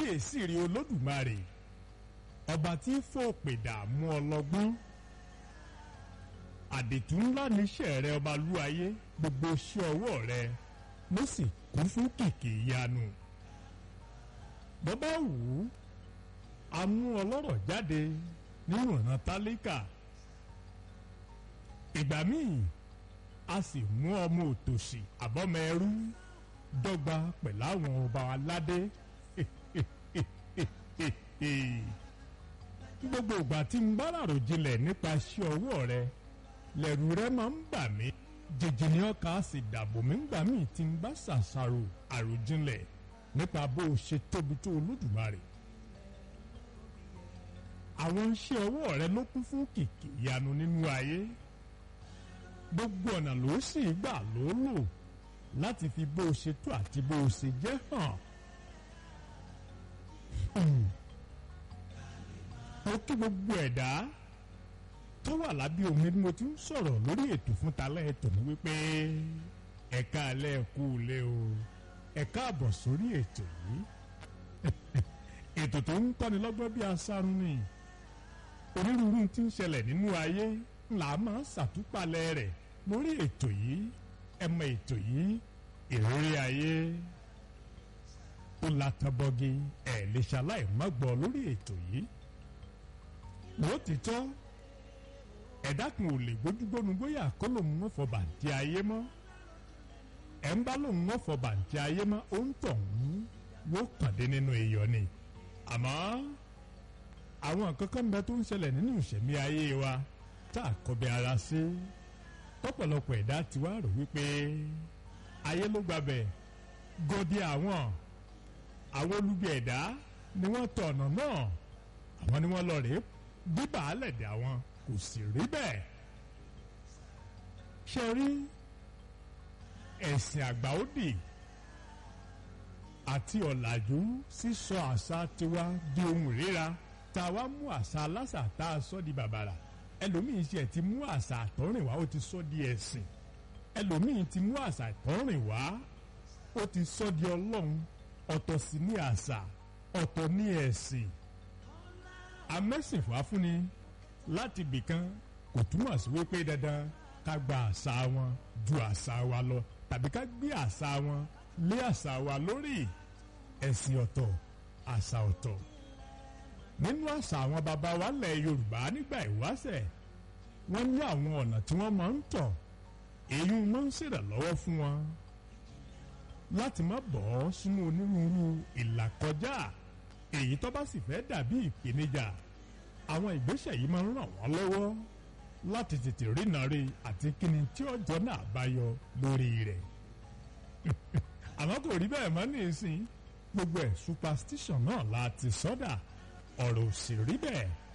kábíyèsí rí olódùmarè ọba tí fòpè dààmú ọlọ́gbọ́n àdètú ńlá níṣẹ́ rẹ ọba lúayé gbogbo iṣẹ́ ọwọ́ rẹ ló sì kún fún kìkì ìyanu bọ́bá wù ú a mú ọlọ́rọ̀ jáde nínú ọ̀nà tálíkà ìgbà míì a sì mú ọmọ òtòṣì àbọ́mọ ẹrú dọ́gba pẹ̀lú àwọn ọba aládé gbogbo ìgbà tí ń bá ràròjinlẹ̀ nípa iṣẹ́ ọwọ́ rẹ lẹ̀rù rẹ máa ń bà mí jìjì ní ọkà sì dàbò mí ńgbà míì tí ń bá ṣàṣàrò àròjinlẹ̀ nípa bó o ṣe tóbi tó olódùmarè àwọn iṣẹ́ ọwọ́ rẹ ló kún fún kìkì ìyanu nínú ayé gbogbo ọ̀nà ló sì gbà ló lò láti fi bó o ṣe tó àti bó o ṣe jẹ́ hàn. mo kí gbogbo ẹ̀dá tó wà lábẹ́ omi bí mo ti ń sọ̀rọ̀ lórí ètò fún talẹ́ ètò ní wípé ẹ̀ka alẹ́ kú lé o ẹ̀ka àbọ̀ sórí ètò yìí ètò tó ń kọ́ni lọ́gbọ́n bí asárun ni onírúurú tí ń ṣẹlẹ̀ nínú ayé là máa ń ṣàtúpalẹ̀ rẹ̀ lórí ètò yìí ẹ mọ ètò yìí ìrírí ayé ó látàbọ́gi ẹ̀ lè ṣaláì má gbọ́ lórí ètò yìí lóòtítọ́ ẹ̀dá kan ò lè gbójúgbónú bóyá kó lòun ń fọ bàǹtí ayé mọ́ ẹ̀ ń bá lòun ń fọ bàǹtí ayé mọ́ ó ń tọ̀ ń yóò kàn dé nínú iyọ̀ ni àmọ́ àwọn nǹkan kan bẹ tó ń ṣẹlẹ̀ nínú ìṣẹ̀mí ayé wa tá a kọbi ara sí tọ́pọ̀lọpọ̀ ẹ̀dá ti wá rò wípé ayé ló gbàbẹ̀ gòdì àwọn àwọn olubi ẹ̀dá ni wọ́n tọ̀ ọ̀nà náà àwọn ni wọ́n lọ rèé bíbà álẹ̀dẹ̀ àwọn kò sì rí bẹ́ẹ̀ ṣe rí ẹ̀sìn àgbà ó dì àti ọ̀làjú sísọ àṣà tiwa di ohun ìríra tá a wá mú àṣà aláṣà tá a sọ di bàbàrà ẹlòmíín ṣe ti mú àṣà àtọ́rìnwá ó ti sọ di ẹ̀sìn ẹlòmíín ti mú àṣà àtọ́rìnwá ó ti sọ di ọlọ́run ọ̀tọ̀ sí ní àṣà ọ̀tọ̀ ní ẹ̀sìn amẹ́sìnfà fúnni láti bìkan kò túmọ̀ sí wípé dandan ká gba àṣà wọn ju àṣà wa lọ tàbí ká gbé àṣà wọn lé àṣà wa lórí ẹ̀sìn ọ̀tọ̀ àṣà ọ̀tọ̀ nínú àṣà àwọn baba wa lẹ̀ Yorùbá nígbà ìwáṣẹ̀ wọ́n ní àwọn ọ̀nà tí wọ́n máa ń tọ̀ èyí máa ń ṣèrànlọ́wọ́ fún wọn láti má bọ́ sínú onírúurú ìlàkọjá èyí tó bá sì fẹ́ dàbí ìpèníjà àwọn ìgbésẹ̀ yìí máa ń ràn wọ́n lọ́wọ́ láti tètè rínà rí àti kíni tí ọjọ́ náà bá yọ lórí rẹ̀ àmọ́ kò rí bẹ́ẹ̀ mọ́ ní ìsìn gbogbo ẹ̀ superstition náà la ti sọ́dà ọ̀rọ̀ ò sì rí bẹ́ẹ̀